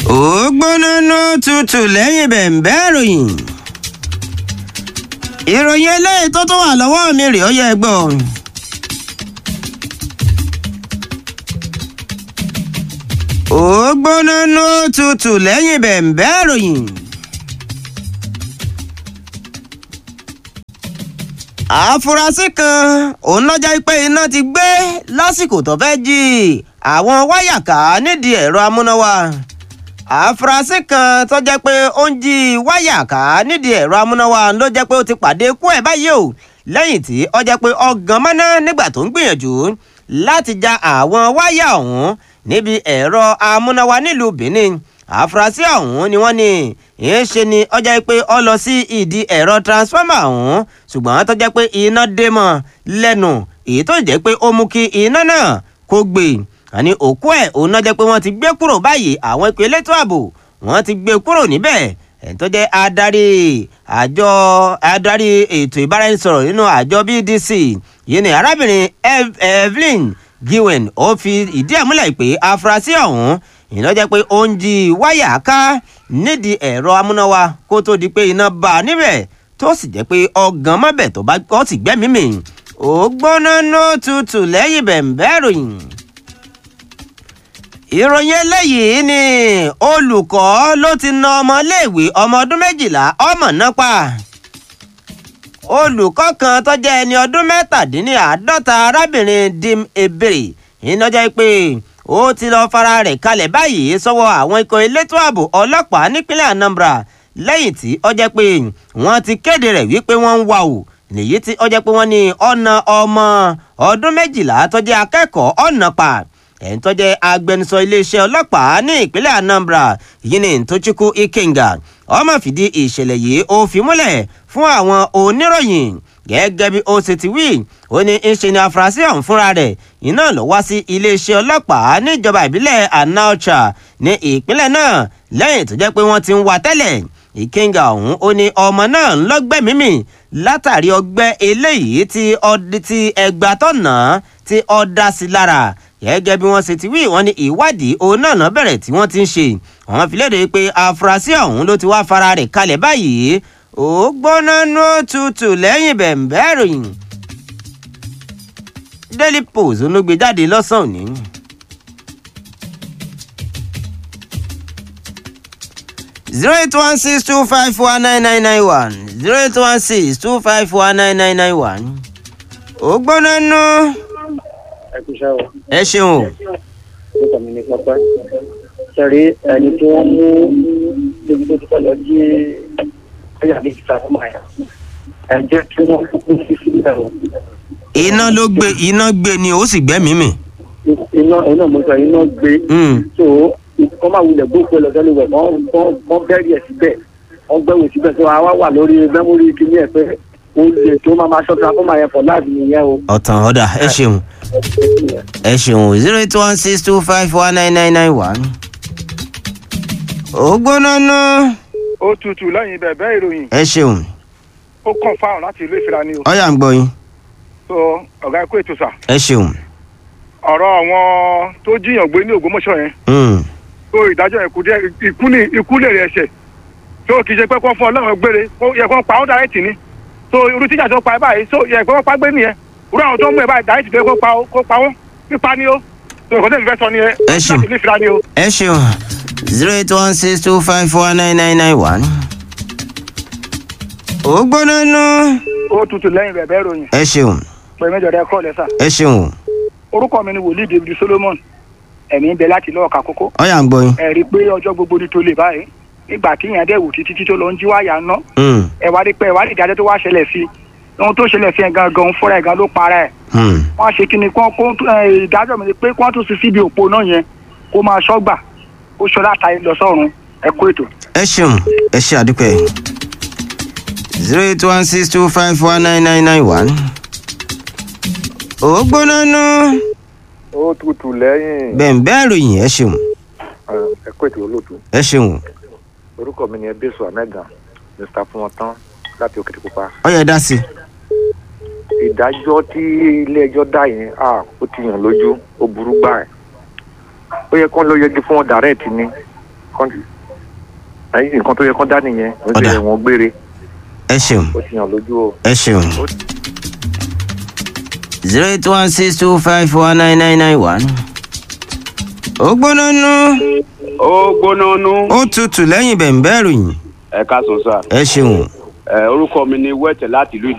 ó gbóná ná tutù lẹ́yìn bẹ̀ǹbẹ́ ìròyìn ìròyìn eléyìí tó tó wà lọ́wọ́ mi rèé ó yẹ gbọ́. ó gbóná ná tutù lẹ́yìn bẹ̀ǹbẹ́ ìròyìn. àfúrásì kan òun lọ́jà pé iná ti gbé lásìkò tó fẹ́ jí àwọn wáyà ká nídìí ẹ̀rọ amúnáwá àfúrásì kan tó jẹ́ pé ó ń jí wáyà ká nídìí ẹ̀rọ amúnáwá ló jẹ́ pé ó ti pàdé ikú ẹ̀ báyìí o lẹ́yìn tí ó jẹ́ pé ọgàn mọ́ná nígbà tó ń gbìyànjú láti ja àwọn wáyà ọ̀hún níbi ẹ̀rọ amúnáwá nílùú Benin àfúrásì ọ̀hún ni wọ́n ní ìyẹn ṣe ni ó jẹ́ pé ó lọ sí ìdí ẹ̀rọ transformer ọ̀hún ṣùgbọ́n tó jẹ́ pé iná dé mọ́ lẹ́nu èyí tó jẹ́ pé ó mú kí iná náà kó gbé àní òkú ẹ̀ òun náà jẹ́ pé wọ́n ti gbé kúrò báyìí àwọn ìpè elétò ààbò wọ́n ti gbé kúrò níbẹ̀ ẹ̀ tó jẹ́ adarí àjọ adarí ètò ìbáraẹnisọ̀rọ̀ nínú àjọ BDC yìí ni arábìnrin Evelyn Gwen ó fi ìdí ẹ̀ múlẹ̀ pé afurasí ọ̀hún iná jẹ́ pé ó ń jí wáyà ká nídìí ẹ̀rọ amúnáwá kó tó di pé iná bá a níbẹ̀ tó sì jẹ́ pé ọgàn mọ́bẹ̀ tó bá kọ́ sì gbẹ́mìí mì ó gbóná nó tutù lẹ́yìn bẹ̀ǹbẹ́ ìròyìn. ìròyìn eléyìí ni olùkọ́ ló ti na ọmọléèwé ọmọ ọdún méjìlá ọmọ náà pa olùkọ́ kan tó jẹ́ ẹni ọdún mẹ́tàdínláàádọ́ta arábìnrin dim ebere iná jẹ́ pé ó ti lọ fara rẹ̀ kalẹ̀ báyìí sọ́wọ́ àwọn ikọ̀ elétò ààbò ọlọ́pàá nípínlẹ̀ Anambra lẹ́yìn tí ó jẹ́ pé wọ́n ti kéde rẹ̀ wípé wọ́n ń wá o lèyí tí ó jẹ́ pé wọ́n ní ọ̀nà ọmọ ọdún méjìlá tó jẹ́ akẹ́kọ̀ọ́ ọ̀nà pa ẹ̀ń tó jẹ́ agbẹnusọ iléeṣẹ́ ọlọ́pàá ní ìpínlẹ̀ Anambra yìí ní Tochukwu Ikenga ó máa fìdí ìṣẹ̀lẹ̀ yìí ó fi múlẹ̀ fún àwọn oníròyìn gẹ́gẹ́ bí ó ṣe ti wí ó ní ń ṣe ni afurasí ọ̀hún fúnra rẹ̀ iná lọ wá sí iléeṣẹ́ ọlọ́pàá níjọba ìbílẹ̀ Anaucha ní ìpínlẹ̀ náà lẹ́yìn tó jẹ́ pé wọ́n ti ń wá tẹ́lẹ̀ ìkínga ọ̀hún ó ní ọmọ náà ń lọ́gbẹ̀mímì látàrí ọgbẹ́ eléyìí tí ọdí tí ẹgbà tọ̀nà tí ọ dá sí lára gẹ́gẹ́ bí wọ́n ṣe ti wí wọ́n ní ìwádìí òun náà náà bẹ̀rẹ̀ tí wọ́n ti ń ṣe wọ́n fi léde pé afurasí ọ̀hún ló ti wá fara rẹ̀ kalẹ̀ báyìí ó gbóná ní òtútù lẹ́yìn bẹ̀ǹbẹ́ ìròyìn Daily Post ló gbé jáde lọ́sàn-án òní. zero eight one six two five one nine nine nine one zero eight one six two five one nine nine nine one. ó gbóná nú. ẹ kú iṣẹ́ o. ẹ ṣeun o. orúkọ mi ní pápá. sẹ́rí ẹni tí wọ́n mú níbi tó ti fẹ́ lọ jí ẹ̀yà ní ìta fún àyà. ẹ jẹ́ kí wọ́n kúkú sí sílẹ̀ o. iná ló gbé iná gbé ni ó sì gbẹ́mìí mì. iná iná mo sọ iná gbé. Mm. so kọ́ máa wulẹ̀ gbókè lọ sẹ́lẹ̀ wẹ̀ wọ́n bẹ́rì ẹ̀ síbẹ̀ wọ́n gbẹ́wò síbẹ̀ tó àwa wà lórí mẹ́mórì kìíní ẹ̀ pé ó lè tó máa máa ṣọ́ta fún màá yẹn fọ̀ láàbì nìyẹn o. ọ̀tàn ọ̀dà ẹ ṣeun ẹ ṣeun zero eight one six two five one nine nine nine one. ó gbóná nú. ó tutù lẹ́yìn bẹ̀bẹ̀ ìròyìn ẹ ṣeun ó kàn fáwọn láti ìlú ìfira ni o ọ̀yà ń gbọ́ yín so ọ̀gá ikú ètò sà ẹ ṣeun. ọ̀rọ̀ àwọn tó jíyàn gbé ní Ògbómọ̀ṣọ́ yẹn Mm. tó ìdájọ́ yẹn kù díẹ̀ ikú ní ikú lè rẹ̀ ẹ̀ṣẹ̀ tó kì í ṣe pé kó fún ọlọ́run gbére kó yẹ kó pa ó dàrẹ́tì ni so irú tíjà tó pa ẹ báyìí so yẹ kó pa gbé nìyẹn irú àwọn tó ń mú ẹ báyìí dàrẹ́tì tó yẹ kó pa ó kó pa wọ́n pípa ni ó so nǹkan tó ń fẹ́ sọ ni ẹ Ẹ ṣeun. láti ìlú ìfira ni o. ẹ ṣeun zero eight one six two five four nine nine nine one. ó gbóná nú. ó tutù lẹ́yìn bẹ̀bẹ̀ ìròyìn ẹ ṣeun pẹ̀lú mẹ́jọ rẹ kọ́ lẹ́sà ẹ ṣeun orúkọ mi ni wòlíì David Solomon ẹ̀mí ń bẹ láti lọ́ọ̀ka kókó ọ̀yà ń gbọ́ yín. ẹ rí i pé ọjọ́ gbogbo ni tó lè báyìí nígbà tí ìyẹn dẹ̀ wò títí tí tó lọ ń jí wáyà ná Mm. ẹ wá rí pé ẹ wá rí ìdájọ́ tó wá ṣẹlẹ̀ sí i ohun tó ṣẹlẹ̀ sí ẹ gangan fúnra ẹ gan ló para ẹ Mm. wọ́n á ṣe kí ni kó kó ẹ, ìdájọ́ mi ni pé kó wọ́n tún sí síbi òpó náà yẹn kó máa ṣọ́gbà kó ṣọlá ta lọ sọ́run ẹ kó ètò. ẹ ṣeun ẹ ṣe àdúpẹ́ zero eight one six two five one nine nine nine one. ó gbóná nú. ó tutù lẹ́yìn bẹ̀ǹbẹ́ ìròyìn ẹ ṣeun ẹ̀kọ́ ètò olóòtú ẹ ṣeun orúkọ mi ni ẹbíṣọ amẹ́gàn mr fúnwọ́tán láti òkìtì pupa ọ̀yà dá sí i. ìdájọ́ tí ilé-ẹjọ́ dá yẹn à ó ti yàn lójú ó burú gbà ẹ̀ ó yẹ kó ló yẹgi fún wọn dàrẹ́ẹ̀tì ni kán ẹ̀yìn nǹkan tó yẹ kán dá nìyẹn ó Ọ̀dà. ṣe ẹ̀wọ̀n gbére ẹ ṣeun ó ti hàn lójú o. ẹ ṣeun. zero eight one six two five four nine nine nine one. ó gbóná nú ó gbóná nú ó tutù lẹ́yìn bẹ̀ǹbẹ̀ ròyìn ẹ̀ka sọ̀sà ẹ ṣeun. orúkọ mi ni wẹ́tẹ̀ láti ìlú